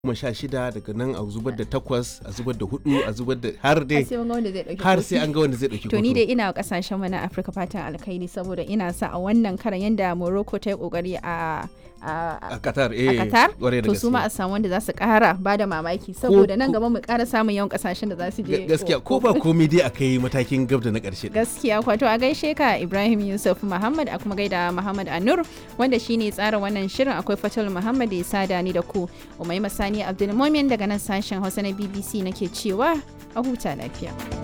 goma sha shida daga nan a zubar da takwas a zubar da hudu a zubar da har dai sai mun ga wanda zai dauki har kofi. sai an ga wanda zai dauki To ni kofi. dai ina wa kasashen mu na Afirka fatan alkhairi saboda ina sa a wannan karan yanda Morocco ta yi kokari a a a Qatar a eh Qatar kwarai da to su ma a gaske. samu wanda za su kara ba da mamaki saboda nan ko- gaba mu kara samun yawan kasashen da za su je Ga- gaskiya ko ba komai dai akai matakin gab da na karshe gaskiya kwato a gaishe ka Ibrahim Yusuf Muhammad a kuma gaida Muhammad Anur wanda shine tsara wannan shirin akwai Fatul Muhammad da ya sada ni da ku Umaima Sani Abdulmumin daga nan sashen Hausa na BBC nake cewa a huta lafiya.